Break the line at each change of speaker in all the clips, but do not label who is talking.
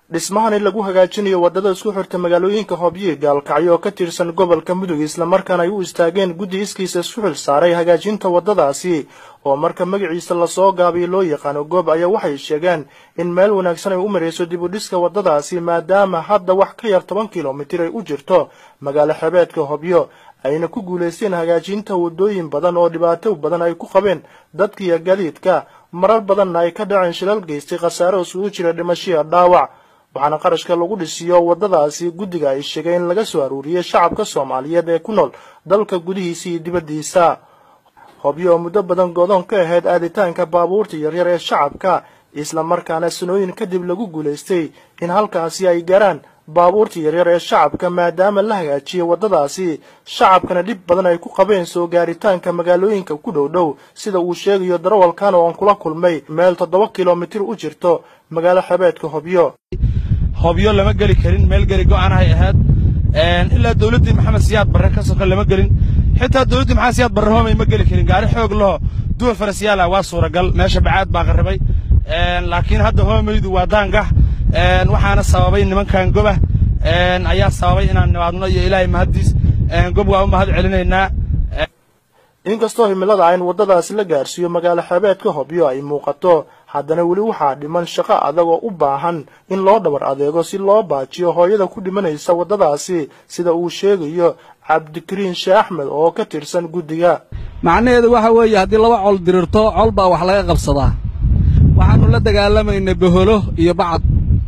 dhismahani lagu hagaajinayo waddada isku xirta magaalooyinka hobyo iyo gaalkacyo oo ka tirsan gobolka mudug islamarkaana ay u istaageen guddi iskiisa isku xil saaray hagaajinta waddadaasi oo marka magaciisa lasoo gaabiyo loo yaqaano goob ayaa waxay sheegeen in meel wanaagsan ay u marayso dib u dhiska waddadaasi maadaama hadda wax ka yar toban kilomitir ay u jirto magaalo xebeedka hobyo ayna ku guulaysteen hagaajinta waddooyin badan oo dhibaato badan ay ku qabeen dadka iyo gadiidka marar badanna ay ka dhaceen shilal geystay khasaare isugu jira dhimashiya dhaawac waxaana qarashka lagu dhisiyo waddadaasi guddiga ay sheegeen in laga soo aruuriyey shacabka soomaaliyeed ee ku nool dalka gudihiisa iyo dibaddiisa hobyo oo muddo badan godoon ka ahayd aaditaanka baabuurta yaryar ee shacabka islamarkaana sanooyin kadib lagu guulaystay in halkaasi ay garaan baabuurta yaryar ee shacabka maadaama la hagaajiyey waddadaasi shacabkana dhib badan ay ku qabeen soo gaaritaanka magaalooyinka ku dhow dhow sida uu sheegayo darawalkan oo aan kula kulmay meel toddoba kilomitir u jirto magaalo xebeedka hobyo
hobyo lama geli karin meel geli go'aanahay ahayd ilaa dawladdii maxamed siyaad barre ka soka lama gelin xitaa dawladdii maxamed siyaad barre hoomay ma geli karin gaari xoog laho duwa farasyaala waa suuragal meesha bacaad baa qarribay laakiin hadda hoomaydu waa daangax waxaana sababay nimankan goba ayaa sababay inaan nimaadno iyo ilaahay mahaddiis gob waa u mahad celinaynaa
inkastoo himilada in waddadaasi la gaarsiiyo magaalo xebeedka hobyo ay muuqato haddana weli waxaa dhiman shaqo adag oo u baahan in loo dhabar adeego si loo baajiyo hooyada ku dhimanaysa waddadaasi sida uu sheegayo cabdikariin sheeh axmed oo ka tirsan guddiga
macnaheedu waxa weeye haddii laba col dirirto col baa wax laga qabsadaa waxaannu la dagaalamaynay boholo iyo bacad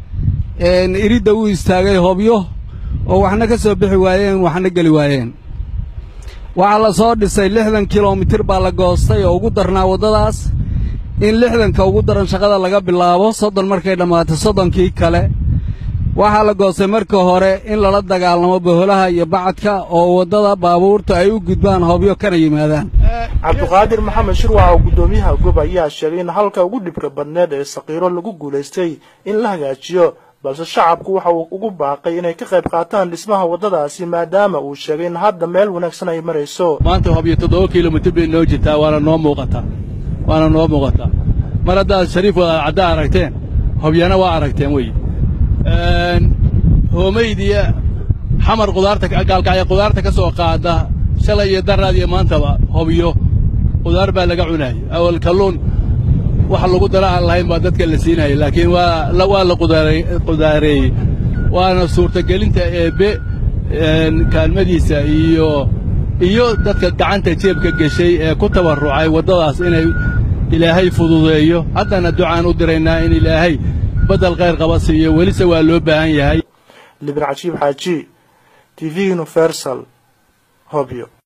iridda uu istaagay hobyo oo waxna ka soo bixi waayeen waxna geli waayeen waxaa la soo dhisay lixdan kilomitir baa la goostay oo ugu darnaa waddadaas in lixdanka ugu daran shaqada laga bilaabo soddon markay dhammaatay soddonkii kale waxaa la goostay marka hore in lala dagaalamo boholaha iyo bacadka oo waddada baabuurta ay u gudbaan hobyo kana yimaadaan
cabduqaadir maxamed shirwac oo guddoomiyaha gob ayaa sheegay in halka ugu dhibka badneed ee saqiiro lagu guulaystay in la hagaajiyo balse shacabku waxa uu ugu baaqay inay ka qayb qaataan dhismaha waddadaasi maadaama uu sheegay in hadda meel wanaagsan ay marayso
maanta hobyo toddoba kilomitir bay noo jirtaa waana noo muuqataa waana noo muuqataa mar haddaad shariif wada caddaa aragteen hobyana waa aragteen wey hoomaydiya xamar qudaarta gaalkacya qudaarta ka soo qaada shalay iyo daraad iyo maantaba hobyo qudaar baa laga cunaayay awal kalluun wax lagu dara aan lahayn baa dadka la siinayay laakiin waa waa la qudaareeyey waana suurtagelinta eebbe kaalmadiisa iyo iyo dadka gacanta jeebka geshay ee ku tabarrucay waddadaas inay ilaahay fududeeyo haddana ducaan u diraynaa in ilaahay baddel khayr qaba siiyo welise waa loo baahan yahay
libin cajiib xaaji t v universal hobyo